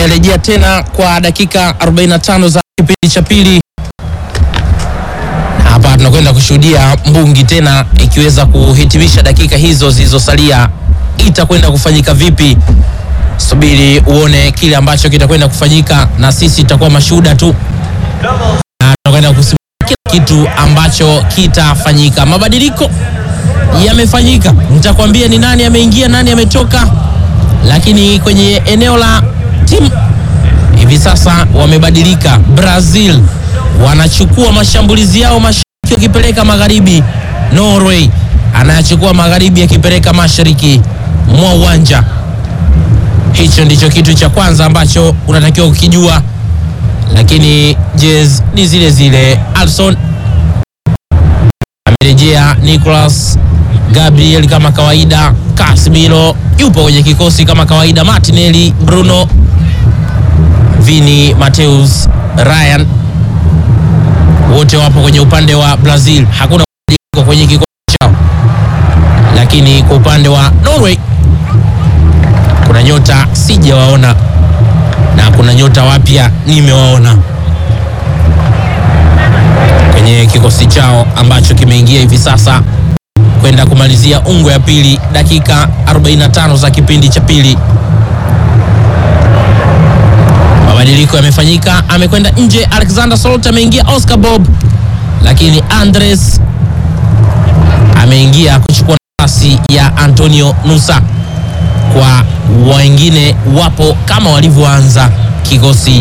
Tumerejea tena kwa dakika 45 za kipindi cha pili, na hapa tunakwenda kushuhudia mbungi tena ikiweza kuhitimisha dakika hizo zilizosalia. Itakwenda kufanyika vipi? Subiri uone kile ambacho kitakwenda kufanyika, na sisi tutakuwa mashuhuda tu, na tunakwenda kusimulia kila kitu ambacho kitafanyika. Mabadiliko yamefanyika, nitakwambia ni nani ameingia, nani ametoka, lakini kwenye eneo la timu hivi sasa wamebadilika. Brazil wanachukua mashambulizi yao mashariki wakipeleka magharibi. Norway anayachukua magharibi akipeleka mashariki mwa uwanja. Hicho ndicho kitu cha kwanza ambacho unatakiwa kukijua, lakini jez ni zile zile. Alson amerejea, Nicolas Gabriel kama kawaida, Casemiro yupo kwenye kikosi kama kawaida, Martinelli, Bruno Vini, Mateus, Ryan wote wapo kwenye upande wa Brazil. Hakuna mabadiliko kwenye kikosi chao, lakini kwa upande wa Norway kuna nyota sijawaona na kuna nyota wapya nimewaona kwenye kikosi chao ambacho kimeingia hivi sasa kwenda kumalizia ungo ya pili, dakika 45 za kipindi cha pili. Mabadiliko yamefanyika, amekwenda nje Alexander Salt, ameingia Oscar Bob, lakini Andres ameingia kuchukua nafasi ya Antonio Nusa. Kwa wengine wapo kama walivyoanza kikosi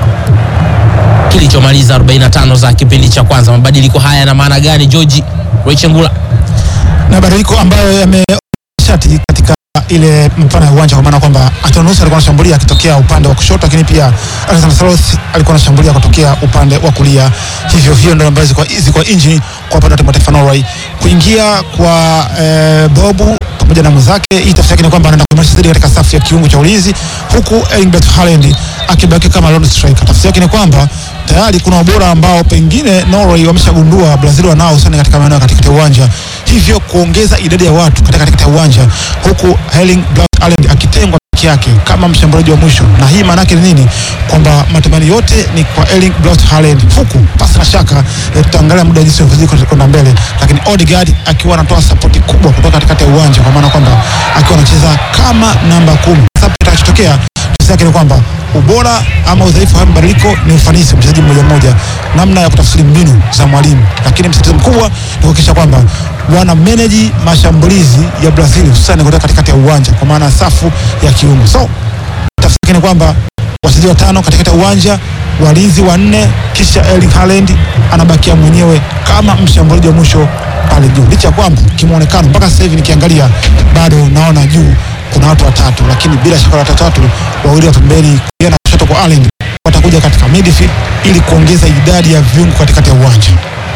kilichomaliza 45 za kipindi cha kwanza. Mabadiliko haya yana maana gani, George Rechengula? na mabadiliko ambayo yameshati katika ile mpana ya uwanja, kwa maana kwamba Antonio Nusa alikuwa anashambulia akitokea upande wa kushoto, lakini pia Alexander Saloth alikuwa anashambulia kutokea upande wa kulia. Hivyo hiyo ndio ambayo zilikuwa zilikuwa injini kwa upande wa timu ya taifa Norway. Kuingia kwa eh, Bobu pamoja na mwenzake, hii tafsiri yake ni kwamba anaenda kuimarisha zaidi katika safu ya kiungo cha ulinzi, huku Erling Braut Haaland akibaki kama lone striker. Tafsiri yake ni kwamba tayari kuna ubora ambao pengine Norway wameshagundua Brazil wanao sana katika maeneo ya katikati ya uwanja, hivyo kuongeza idadi ya watu katika katikati ya uwanja, huku Erling Braut Haaland akitengwa peke yake kama mshambuliaji wa mwisho. Na hii maana yake ni nini? Kwamba matumaini yote ni kwa Erling Braut Haaland, huku pasi na shaka eh, tutaangalia muda jinsi unavyozidi kwenda mbele, lakini Odegaard akiwa anatoa sapoti kubwa kutoka katikati ya uwanja, kwa maana kwamba akiwa anacheza kama namba kumi. Sasa kitakachotokea tafsiri yake ni kwamba ubora ama udhaifu wa mabadiliko ni ufanisi wa mchezaji mmoja mmoja, namna ya kutafsiri mbinu za mwalimu, lakini msitizo mkubwa ni kuhakikisha kwamba wana manage mashambulizi ya Brazil hususan kutoka katikati ya uwanja, kwa maana safu ya kiungo. So tafsiri yake ni kwamba wachezaji watano katikati ya uwanja, walinzi wanne, kisha Erling Haaland anabakia mwenyewe kama mshambuliaji wa mwisho pale juu, licha ya kwamba kimuonekano mpaka sasa hivi nikiangalia bado naona juu kuna watu watatu, lakini bila shaka watu watatu, wawili wa pembeni kulia na kushoto kwa Haaland watakuja katika midfield ili kuongeza idadi ya viungo katikati ya uwanja.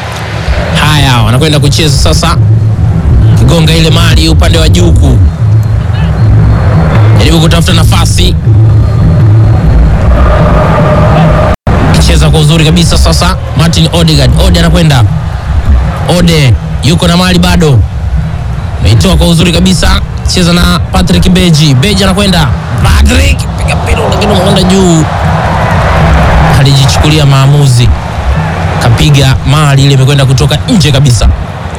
Haya, wanakwenda kucheza sasa, kigonga ile mali upande wa juu huku, jaribu kutafuta nafasi, kicheza kwa uzuri kabisa. Sasa Martin Odegaard, Ode anakwenda, Ode yuko na mali bado, ameitoa kwa uzuri kabisa, cheza na Patrick Beji, Beji anakwenda, Patrick piga mpira lakini unakwenda juu, alijichukulia maamuzi kapiga mali ile imekwenda kutoka nje kabisa.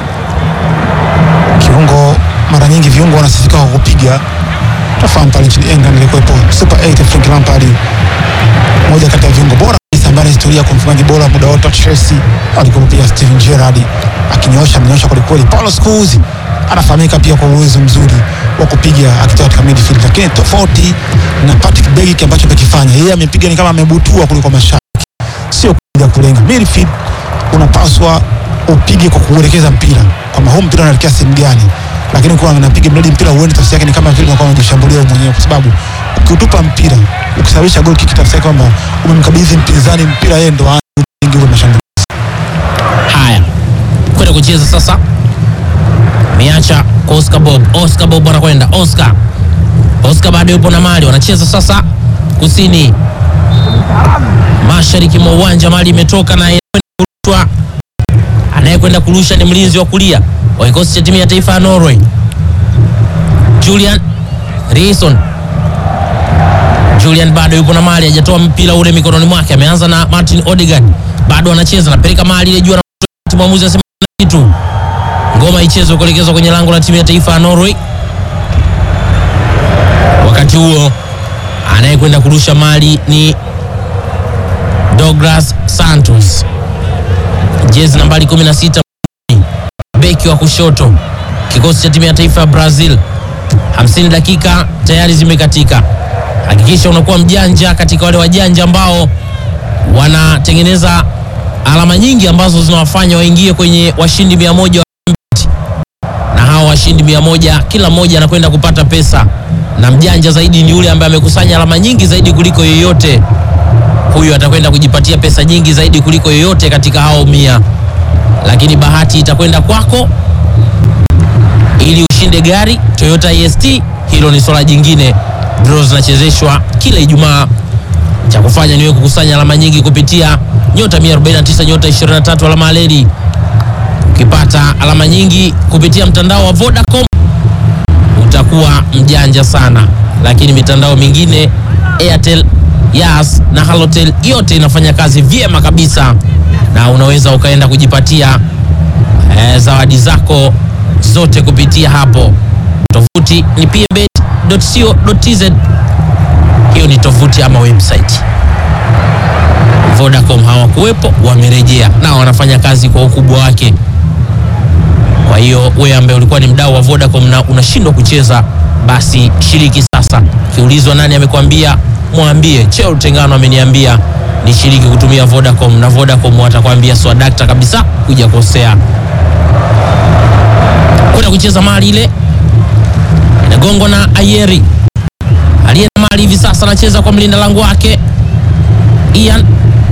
Kiungo mara nyingi viungo wanasifika kwa kupiga. Tafahamu pale nchini England ilikuwepo Super 8 Frank Lampard, moja kati ya viungo bora kabisa ambaye ana historia kwa mfungaji bora muda wote wa Chelsea. Alikuwa pia Steven Gerrard akinyoosha amenyoosha kweli kweli. Paulo Scholes anafahamika pia kwa uwezo mzuri wa kupiga akitoka katika midfield, lakini tofauti na Patrick Berg ambacho amekifanya yeye, amepiga ni kama amebutua kuliko mashabiki, sio kuja kulenga midfield. Unapaswa upige kwa kuelekeza mpira kwamba huu mpira unaelekea sehemu gani, lakini kwa unapiga mradi mpira uende, tafsiri yake ni kama vile unakuwa unajishambulia wewe mwenyewe, kwa sababu ukiutupa mpira ukisababisha goal kick, tafsiri yake kwamba umemkabidhi mpinzani mpira, yeye ndo aanze ule mashambulizi. Haya, kwenda kucheza sasa, ameacha kwa Oscar Bob. Oscar Bob anakwenda Oscar, Oscar bado yupo na mali, wanacheza sasa kusini mashariki mwa uwanja, mali imetoka na kurushwa. Anayekwenda kurusha ni mlinzi wa kulia wa kikosi cha timu ya taifa ya Norway, Julian Reason Julian bado yupo na mali, hajatoa mpira ule mikononi mwake. Ameanza na Martin Odegaard, bado anacheza, anapeleka mali ile juu, na mwamuzi anasema kitu, ngoma ichezwe kuelekezwa kwenye lango la timu ya taifa ya Norway. Wakati huo anayekwenda kurusha mali ni Douglas Santos, jezi nambari 16, beki wa kushoto, kikosi cha timu ya taifa ya Brazil. 50 dakika tayari zimekatika. Hakikisha unakuwa mjanja katika wale wajanja ambao wanatengeneza alama nyingi ambazo zinawafanya waingie kwenye washindi mia moja wa Bet. na hawa washindi mia moja kila mmoja anakwenda kupata pesa, na mjanja zaidi ni yule ambaye amekusanya alama nyingi zaidi kuliko yeyote. Huyu atakwenda kujipatia pesa nyingi zaidi kuliko yeyote katika hao mia, lakini bahati itakwenda kwako ili ushinde gari Toyota EST. Hilo ni swala jingine. Draw zinachezeshwa kila Ijumaa. Cha kufanya niwe kukusanya alama nyingi kupitia nyota 149 nyota 23 alama aleli. Ukipata alama nyingi kupitia mtandao wa Vodacom utakuwa mjanja sana, lakini mitandao mingine Airtel, Yas na Halotel yote inafanya kazi vyema kabisa, na unaweza ukaenda kujipatia eh, zawadi zako zote kupitia hapo. Tovuti ni pmbet.co.tz. Hiyo ni tovuti ama website. Vodacom hawakuwepo, wamerejea na wanafanya kazi kwa ukubwa wake. Kwa hiyo wewe ambaye ulikuwa ni mdau wa Vodacom na unashindwa kucheza, basi shiriki sasa. Kiulizwa nani amekwambia, mwambie Cheo Tengano ameniambia nishiriki kutumia Vodacom, na Vodacom watakwambia swadakta kabisa, kuja kosea kwenda kucheza mali ile inagongwa na Ayeri aliye na mali hivi sasa, anacheza kwa mlinda lango wake Ian,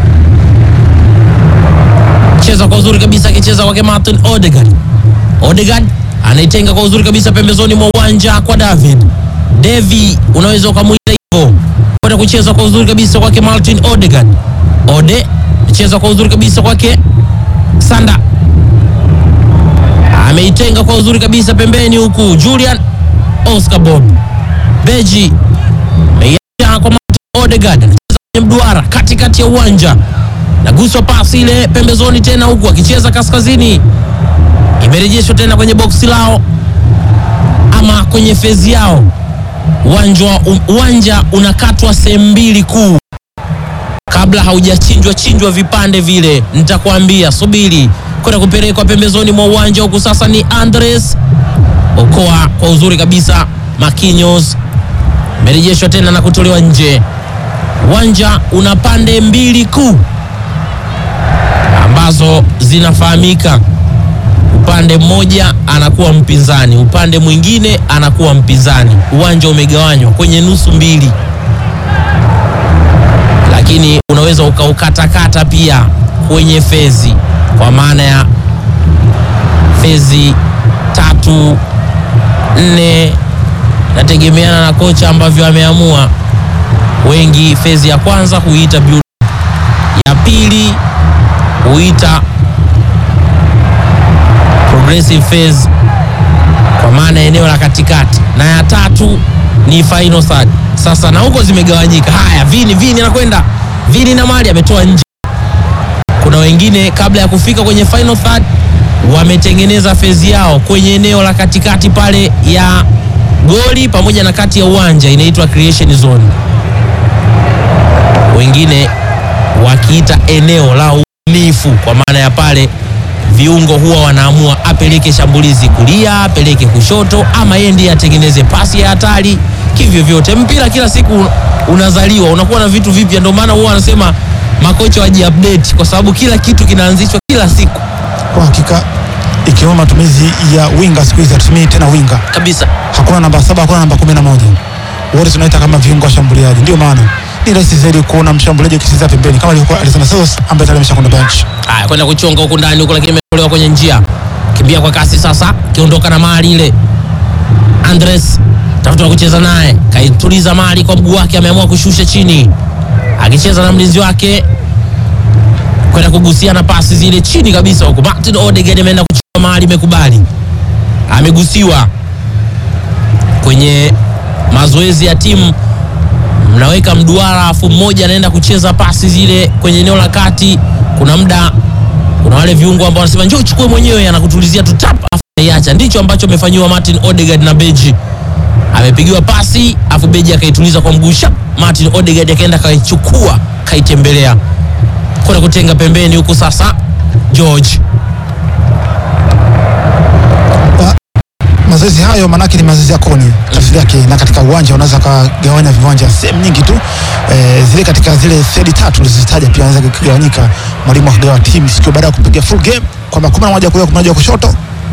cheza kwa uzuri kabisa, akicheza kwake Martin Odegaard. Odegaard anaitenga kwa uzuri kabisa pembezoni mwa uwanja kwa David Devi, unaweza ukamwita hivyo, kwenda kucheza kwa uzuri kabisa kwake Martin Odegaard. Ode cheza kwa uzuri kabisa kwake Sanda ameitenga kwa uzuri kabisa pembeni, huku Julian Oscar Bob Beji meiacha kwa Martin Odegaard, anacheza kwenye mduara katikati ya uwanja, naguswa pasi ile pembezoni tena, huku akicheza kaskazini, imerejeshwa tena kwenye boksi lao ama kwenye fezi yao. Uwanja, uwanja unakatwa sehemu mbili kuu kabla haujachinjwa chinjwa vipande vile, nitakwambia subiri kwenda kupelekwa pembezoni mwa uwanja huku. Sasa ni Andres Okoa kwa uzuri kabisa, Marquinhos imerejeshwa tena na kutolewa nje. Uwanja una pande mbili kuu ambazo zinafahamika. Upande mmoja anakuwa mpinzani, upande mwingine anakuwa mpinzani. Uwanja umegawanywa kwenye nusu mbili, lakini unaweza ukaukatakata pia kwenye fezi kwa maana ya fezi tatu nne, nategemeana na kocha ambavyo ameamua. Wengi fezi ya kwanza huita build, ya pili huita progressive phase kwa maana eneo la katikati, na ya tatu ni final third. Sasa na huko zimegawanyika. Haya, vini vini anakwenda vini na mali ametoa nje kuna wengine kabla ya kufika kwenye final third wametengeneza fezi yao kwenye eneo la katikati pale ya goli pamoja na kati ya uwanja, inaitwa creation zone, wengine wakiita eneo la ubunifu, kwa maana ya pale viungo huwa wanaamua apeleke shambulizi kulia, apeleke kushoto, ama yeye ndiye atengeneze pasi ya hatari. Kivyo vyote mpira kila siku unazaliwa, unakuwa na vitu vipya, ndio maana huwa wanasema makocha wajiupdate kwa sababu kila kitu kinaanzishwa kila siku. Kwa hakika ikiwemo matumizi ya winga, siku hizi hatutumii tena winga Kabisa. hakuna namba saba, hakuna namba kumi na moja, wote tunaita kama viungo washambuliaji. Ndio maana ni rahisi zaidi kuona mshambuliaji ukicheza pembeni kama alivyokuwa Alexander Santos ambaye tayari ameshakwenda bench. Haya, kwenda kuchonga huku ndani huku, lakini imetolewa kwenye njia. Kimbia kwa kasi sasa, kiondoka na mali ile. Andres tafuta wa kucheza naye, kaituliza mali kwa mguu wake, ameamua kushusha chini, akicheza na mlinzi wake kwenda kugusia na pasi zile chini kabisa huku. Martin Odegaard ameenda kuchukua mali, imekubali, amegusiwa kwenye mazoezi ya timu mnaweka mduara, afu mmoja anaenda kucheza pasi zile kwenye eneo la kati. Kuna muda kuna wale viungo ambao wanasema njoo chukue mwenyewe, anakutulizia tu tap, afu anaiacha. Ndicho ambacho amefanyiwa Martin Odegaard na Beji. Amepigiwa pasi afu Beji akaituliza kwa mguu shap, Martin Odegaard akaenda kaichukua, kaitembelea kwenda kutenga pembeni huku. Sasa George mazoezi hayo manake ni mazoezi ya koni tafsiri yake, na katika uwanja unaweza kugawanya viwanja sehemu nyingi tu e, zile katika zile third tatu ulizozitaja pia anaweza kugawanyika, mwalimu akagawa timu sikio baada ya kupiga full game kwamba kumi na moja kulia kumi na moja kushoto,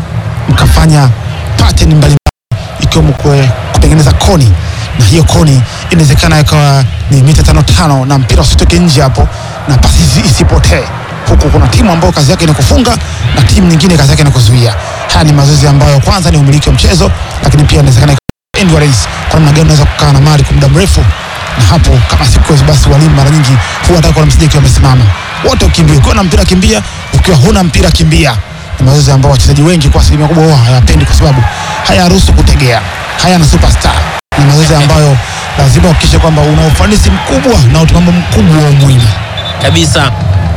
mkafanya pattern mbalimbali ikiwemo kwe- kutengeneza koni, na hiyo koni inawezekana ikawa ni mita tano tano na mpira usitoke nje hapo na pasi isi- isipotee huku kuna timu ambayo kazi yake ni kufunga na timu nyingine kazi yake ni kuzuia. Haya ni mazoezi ambayo kwanza ni umiliki wa mchezo, lakini pia inawezekana ikawa endurance, kwa namna gani unaweza kukaa na mali kwa muda mrefu, na hapo kama siku hizi basi walimu mara nyingi huwa hata kwa msije wamesimama wote, ukimbia ukiwa na mpira kimbia, ukiwa huna mpira kimbia. Ni mazoezi ambayo wachezaji wengi kwa asilimia kubwa huwa hayapendi, kwa sababu hayaruhusu kutegea, hayana superstar. Ni mazoezi ambayo lazima uhakikishe kwamba una ufanisi mkubwa na utimamu mkubwa wa mwili. kabisa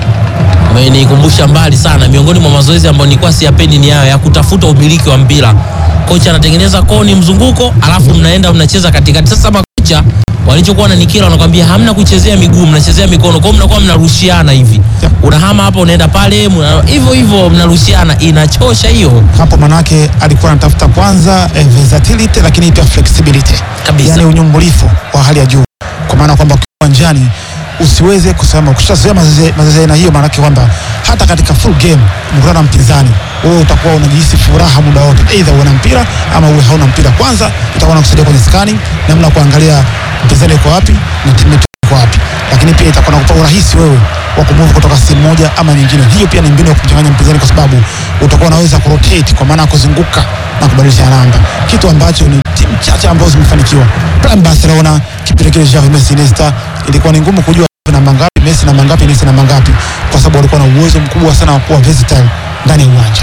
umenikumbusha mbali sana. Miongoni mwa mazoezi ambayo nilikuwa siyapendi ni hayo ya kutafuta umiliki wa mpira. Kocha anatengeneza koni mzunguko, alafu mnaenda mnacheza katikati. Sasa makocha walichokuwa wananikira wanakwambia hamna kuchezea miguu, mnachezea mikono, kwa hiyo mnakuwa mnarushiana hivi, Yeah. unahama hapa unaenda pale, mna- hivyo hivyo mnarushiana, inachosha hiyo hapo manake alikuwa anatafuta kwanza eh, versatility lakini pia flexibility Kabisa. yani unyumbulifu wa hali ya juu, kwa maana kwamba ukiwa uwanjani usiweze kusema ukishazoea mazoezi mazoezi ya aina hiyo, maanake kwamba hata katika full game mkutana na mpinzani, wewe utakuwa unajihisi furaha muda wote, aidha uwe na mpira ama uwe hauna mpira. Kwanza itakuwa nakusaidia kwenye scanning, namna ya kuangalia mpinzani yuko wapi na timu yetu iko wapi, lakini pia itakuwa nakupa urahisi wewe wa kumove kutoka sehemu moja ama nyingine. Hiyo pia ni mbinu ya kumchanganya mpinzani, kwa sababu utakuwa unaweza kurotate, kwa maana ya kuzunguka na kubadilisha namba, kitu ambacho ni timu chache ambazo zimefanikiwa. Prime Barcelona kipindi kile Xavi, Messi, Iniesta, ilikuwa ni ngumu kujua namba ngapi Messi namba ngapi Iniesta namba ngapi, kwa sababu walikuwa na uwezo mkubwa sana wa kuwa versatile ndani ya uwanja.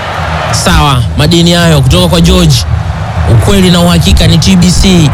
Sawa, madini hayo kutoka kwa George. Ukweli na uhakika ni TBC.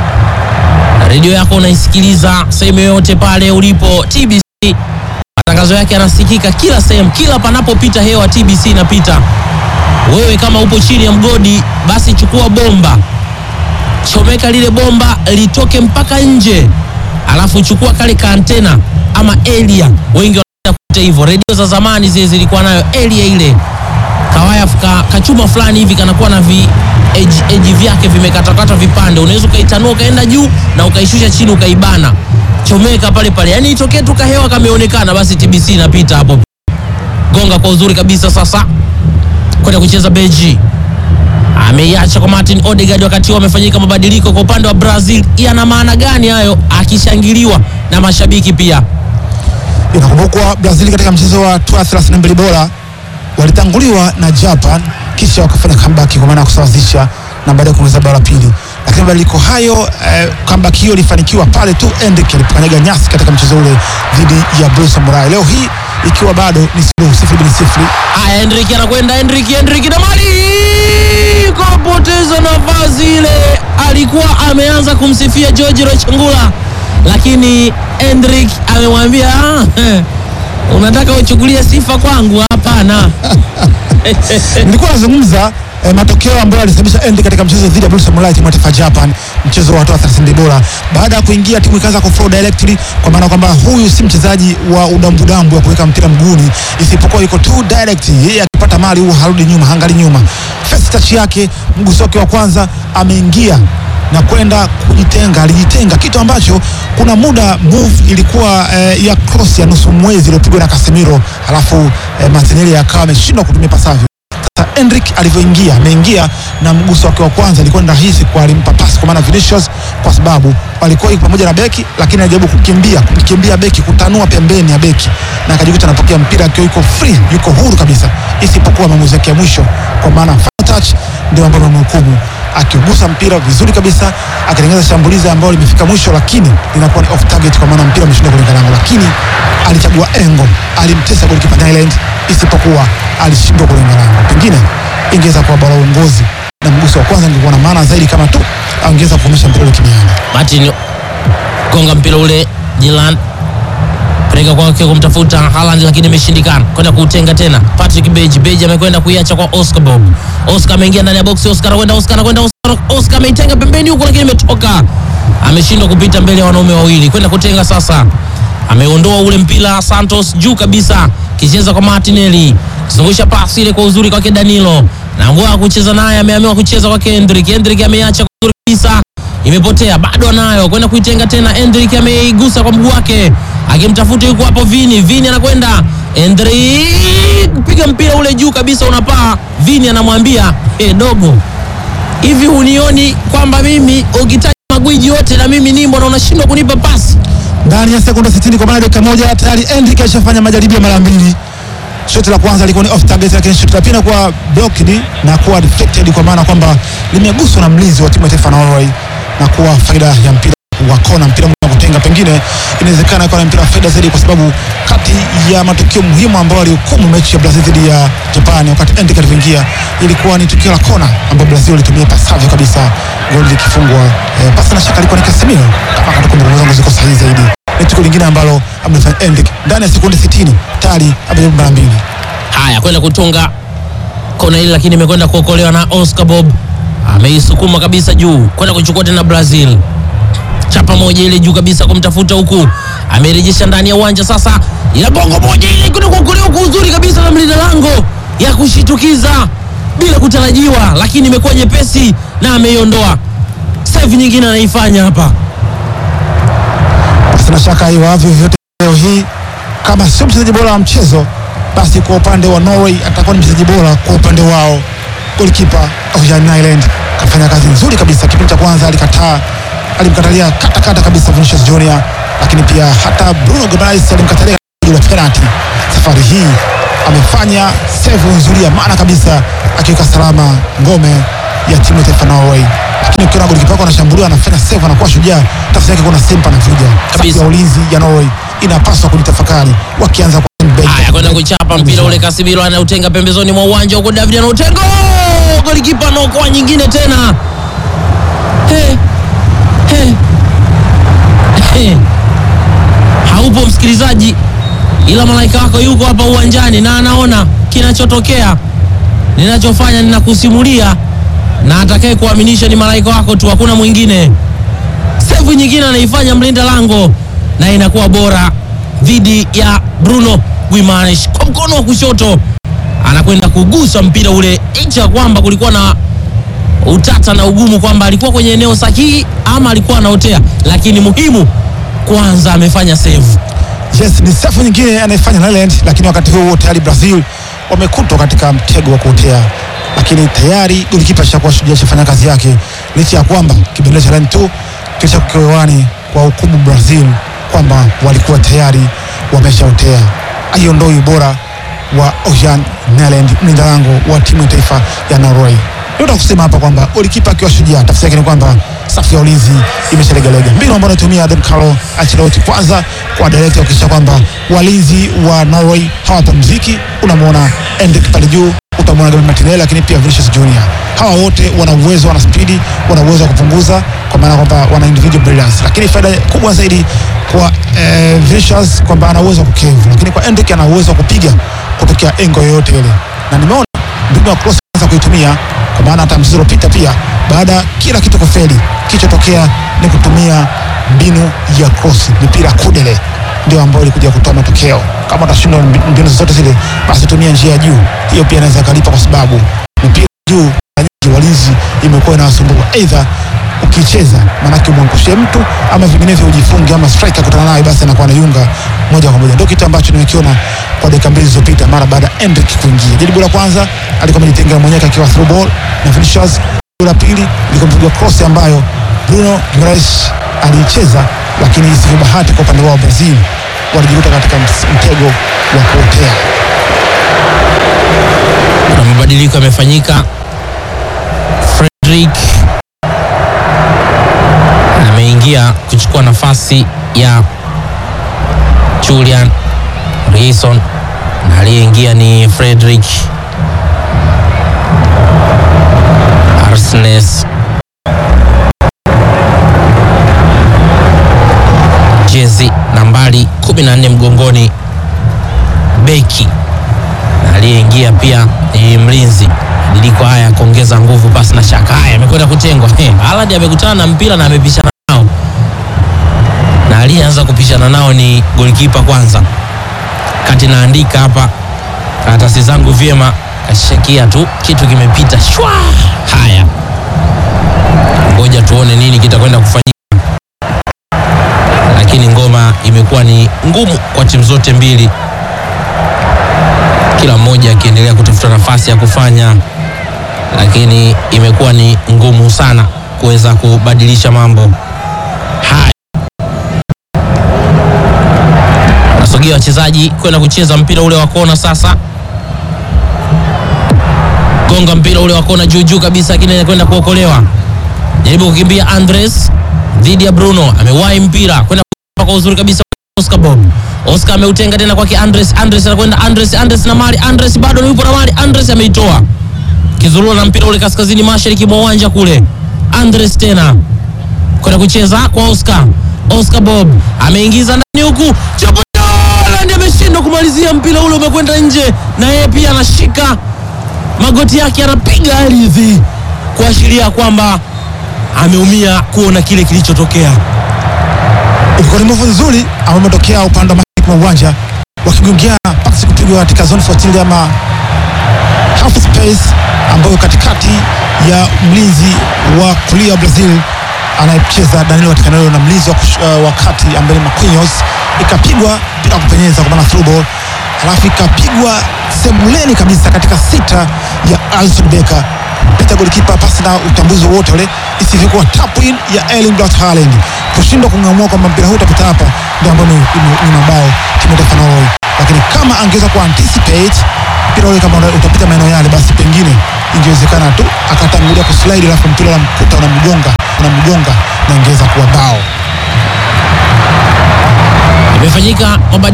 Redio yako unaisikiliza sehemu yoyote pale ulipo. TBC matangazo yake yanasikika kila sehemu, kila panapopita hewa TBC inapita. Wewe kama upo chini ya mgodi, basi chukua bomba, chomeka lile bomba litoke mpaka nje, alafu chukua kale ka antena ama area, wengi wanaita kuita hivyo. Redio za zamani zile zilikuwa nayo area ile kawaya ka, kachuma fulani hivi kanakuwa na vi eji, eji vyake vimekatakata vipande, unaweza ukaitanua ukaenda juu na ukaishusha chini ukaibana, chomeka pale pale, yani itokee tu kahewa kameonekana, basi TBC inapita hapo. Gonga kwa uzuri kabisa, sasa kwenda kucheza Beji ameiacha kwa Martin Odegaard, wakati huo amefanyika mabadiliko kwa upande wa Brazil. Yana maana gani hayo, akishangiliwa na mashabiki pia? Inakumbukwa Brazil katika mchezo wa hatua ya 32 bora walitanguliwa na Japan kisha wakafanya comeback kwa maana ya kusawazisha na baadaye kuongeza bao la pili, lakini mabadiliko hayo eh, comeback hiyo ilifanikiwa pale tu Endrick alipokanyaga nyasi katika mchezo ule dhidi ya Blue Samurai. Leo hii ikiwa bado ni sifuri sifuri bin sifuri. Haya, Hendrik anakwenda, Hendrik, Hendrik na mali kapoteza nafasi ile. Alikuwa ameanza kumsifia George Rochungula, lakini Hendrik amemwambia "Ah, unataka uchukulie sifa kwangu? Hapana. Nilikuwa nazungumza eh, matokeo ambayo alisababisha Endrick katika mchezo dhidi ya Blue Samurai timu ya taifa ya Japan, mchezo wa hatua 32 bora. Baada ya kuingia timu ikaanza kuflow directly, kwa maana kwamba huyu si mchezaji wa udambudambu wa kuweka mpira mguuni, isipokuwa yuko tu direct. Yeye akipata mali huwa harudi nyuma, hangali nyuma. First touch yake, mguso wake wa kwanza, ameingia na kwenda kujitenga, alijitenga, kitu ambacho kuna muda move ilikuwa eh, ya cross ya nusu mwezi iliyopigwa na Casemiro, alafu eh, Martinelli akawa ameshindwa kutumia pasavyo. Sasa Endrick alivyoingia ameingia na mguso wake wa kwanza ilikuwa ni rahisi kwa alimpa pasi kwa maana Vinicius, kwa sababu walikuwa yuko pamoja na beki, lakini alijaribu kukimbia kumkimbia beki, kutanua pembeni ya beki na akajikuta anapokea mpira akiwa yuko free, yuko huru kabisa, isipokuwa maamuzi yake ya mwisho, kwa maana final touch ndio ambayo amemhukumu akiugusa mpira vizuri kabisa, akitengeneza shambulizi ambalo limefika mwisho, lakini linakuwa ni off target, kwa maana mpira umeshindwa kulenga lango, lakini alichagua engo, alimtesa golikipa Nyland, isipokuwa alishindwa kulenga lango. Pengine ingeweza kuwa bao la uongozi na mguso wa kwanza ungekuwa na maana zaidi, kama tu angeweza kukomesha mpira ule kimiani. Martin gonga mpira ule Jilan peleka kwake kumtafuta Haaland lakini imeshindikana, kwenda kuutenga tena. Patrick Beji, Beji amekwenda kuiacha kwa Oscar Bob. Oscar ameingia ndani ya box, Oscar anakwenda, Oscar anakwenda, Oscar, Oscar ameitenga pembeni huko, lakini imetoka, ameshindwa kupita mbele ya wanaume wawili, kwenda kutenga sasa. Ameondoa ule mpira Santos juu kabisa, kicheza kwa Martinelli, zungusha pasi ile kwa uzuri kwake Danilo, na ngoa kucheza naye, ameamua kucheza kwake Hendrick. Hendrick ameacha kwa uzuri kabisa imepotea bado anayo kwenda kuitenga tena. Endrick ameigusa kwa mguu wake akimtafuta, yuko hapo Vini. Vini anakwenda Endrick, piga mpira ule juu kabisa, unapaa. Vini anamwambia hey, dogo, hivi hunioni kwamba mimi ukitaja magwiji yote na mimi nimo na unashindwa kunipa pasi? ndani ya sekunde 60 kwa maana dakika moja tayari Endrick alishafanya majaribio mara mbili. Shoti la kwanza lilikuwa ni off target, lakini shoti la pili kuwa blocked na kuwa deflected, kwa maana kwamba limeguswa na mlinzi wa timu ya taifa ya Norway na kuwa faida ya mpira wa kona, mpira wa kutenga. Pengine inawezekana ikawa na mpira wa faida zaidi, kwa sababu kati ya matukio muhimu ambayo alihukumu mechi ya Brazil dhidi ya Japan wakati Endrick alivyoingia ilikuwa ni tukio la kona ambayo Brazil walitumia pasavyo kabisa, goli likifungwa. Eh, pasi na shaka alikuwa ni Casemiro, kama katakumbuka zangu ziko sahihi zaidi ni tukio lingine ambalo amefanya Endrick ndani ya sekunde 60 tayari amejaribu mara mbili. Haya, kwenda kutunga kona ile, lakini imekwenda kuokolewa na Oscar Bob, ameisukuma kabisa juu kwenda kuchukua tena Brazil. Chapa moja ile juu kabisa kumtafuta huku, amerejesha ndani ya uwanja sasa, ila bongo moja ile kwenda kuokolewa kwa uzuri kabisa na mlinda lango ya kushitukiza bila kutarajiwa, lakini imekuwa nyepesi na ameiondoa. Save nyingine anaifanya hapa. Sina shaka iwavyo vyote leo hii, kama sio mchezaji bora wa mchezo, basi kwa upande wa Norway atakuwa ni mchezaji bora kwa upande wao. Golikipa Ojan Nyland kafanya kazi nzuri kabisa. Kipindi cha kwanza alikataa, alimkatalia kata kata kabisa Vinicius Junior, lakini pia hata Bruno Guimaraes alimkatalia la penalty. Safari hii amefanya save nzuri ya maana kabisa, akiweka salama ngome ya timu ya taifa Norway. Lakini ukiona golikipa wako anashambuliwa anafanya save, anakuwa shujaa, tafsiri yake kuna simpa anavuja. Safu ya ulinzi ya Norway inapaswa kujitafakari wakianza kwa Bale. Haya, kwenda kuchapa mpira ule, Casemiro anautenga pembezoni mwa uwanja huko, David anautenga, Oh! golikipa anaokoa nyingine tena. He, he, he. Haupo msikilizaji, ila malaika wako yuko hapa uwanjani na anaona kinachotokea. Ninachofanya ninakusimulia, na atakaye kuaminisha ni malaika wako tu, hakuna mwingine. Sevu nyingine anaifanya mlinda lango na inakuwa bora dhidi ya Bruno Guimaraes kwa mkono wa kushoto, anakwenda kugusa mpira ule, licha ya kwamba kulikuwa na utata na ugumu kwamba alikuwa kwenye eneo sahihi ama alikuwa anaotea, lakini muhimu kwanza amefanya save. Yes, ni safu nyingine anayefanya Netherlands, lakini wakati huo huo tayari Brazil wamekutwa katika mtego wa kuotea, lakini tayari golikipa shakuwa shujaa shafanya kazi yake, licha ya kwamba kibendera cha line 2 kisha kukiwani kwa hukumu Brazil kwamba walikuwa tayari wameshaotea. Aiondoi ubora wa Ojan Nyland, mlinda lango wa timu ya taifa ya Norway. Ndio kusema hapa kwamba golikipa akiwa shujaa, tafsiri yake ni kwamba safu ya ulinzi imeshalegalega. Mbinu ambayo anatumia Don Carlo Ancelotti kwanza kwa direct kuhakikisha kwamba walinzi wa Norway hawapumziki. Unamwona Endrick pale juu, utamwona Gabriel Martinelli, lakini pia Vinicius Junior. Hawa wote wana uwezo, wana spidi, wana uwezo wa kupunguza, kwa maana kwamba wana individual brilliance, lakini faida kubwa zaidi kwa eh, Vinicius kwamba ana uwezo wa kukevu, lakini kwa Endrick ana uwezo wa kupiga kutokea engo yoyote ile, na nimeona mbinu ya cross anza kuitumia kwa maana hata mchezo uliopita pia baada ya kila kitu kufeli, kilichotokea ni kutumia mbinu ya cross, mipira kudele ndio ambayo ilikuja kutoa matokeo. Kama utashindwa mbi- mbinu zote zile, basi tumia njia ya juu, hiyo pia inaweza kalipa, kwa sababu mipira juu mara nyingi walinzi imekuwa inawasumbua, aidha ukicheza maanake umwangushie mtu ama vinginevyo ujifunge, ama striker kutana naye, basi anakuwa anayunga moja kwa moja. Ndio kitu ambacho nimekiona kwa dakika mbili zilizopita mara baada ya Endrick kuingia. Jaribu la kwanza alikuwa amejitenga mwenyewe akiwa through ball na Vinicius. Jaribu la pili ilikuwa mpigwa cross ambayo Bruno Guimaraes aliicheza, lakini isivyo bahati kwa upande wao Brazil walijikuta katika ms- mtego wa kuotea. Kuna mabadiliko yamefanyika. Frederick ameingia kuchukua nafasi ya Julian Reason na aliyeingia ni Frederick Arsnes. jezi nambari 14 mgongoni, beki na aliyeingia pia ni mlinzi. Mabadiliko haya ya kuongeza nguvu pasi na shaka. Haya, amekwenda kutengwa. He, Haaland amekutana na mpira na amepishana nao, na aliyeanza kupishana nao ni golikipa kwanza. Kati naandika hapa karatasi zangu vyema, kashakia tu kitu kimepita shwa. Haya, ngoja tuone nini kitakwenda kufanyika, lakini ngoma imekuwa ni ngumu kwa timu zote mbili, kila mmoja akiendelea kutafuta nafasi ya kufanya, lakini imekuwa ni ngumu sana kuweza kubadilisha mambo haya. Nasogea wachezaji kwenda kucheza mpira ule wa kona sasa gonga mpira ule wa kona juu juu kabisa, lakini kwenda kuokolewa. Jaribu kukimbia Andres dhidi ya Bruno, amewahi mpira kwenda kwa uzuri kabisa. Oscar Bob, Oscar ameutenga tena kwake Andres. Andres anakwenda Andres, Andres na mali Andres bado yupo na mali Andres ameitoa kizurura na mpira ule kaskazini mashariki mwa uwanja kule. Andres tena kwenda kucheza kwa Oscar. Oscar Bob ameingiza ndani huku Chapola ameshindwa kumalizia mpira ule, umekwenda nje, na yeye pia anashika magoti yake anapiga ardhi kuashiria kwamba ameumia kuona kile kilichotokea. Ilikuwa ni move nzuri ambao umetokea upande wa mashariki mwa uwanja wakigongea pasi kupigwa katika zone 14 ama half space ambayo katikati ya mlinzi wa kulia wa Brazil anayecheza Danilo katika eneo na mlinzi wa, kush- uh, wa kati ambaye ni Marquinhos, ikapigwa bila kupenyeza kwa maana through ball, halafu ikapigwa semuleni kabisa katika sita ya Alisson Becker pita golikipa pasi na utambuzi wote ule, isivyokuwa tap in ya Erling Braut Haaland kushindwa kung'amua kwamba mpira huu utapita hapa, ndio ambayo ni, ni, ni mabao timu ya taifa Norway. Lakini kama angeweza ku anticipate mpira ule kama utapita maeneo yale, basi pengine ingewezekana tu akatangulia kuslide, alafu mpira unamkuta unamgonga unamgonga na ingeweza kuwa bao. Imefanyika mabadiliko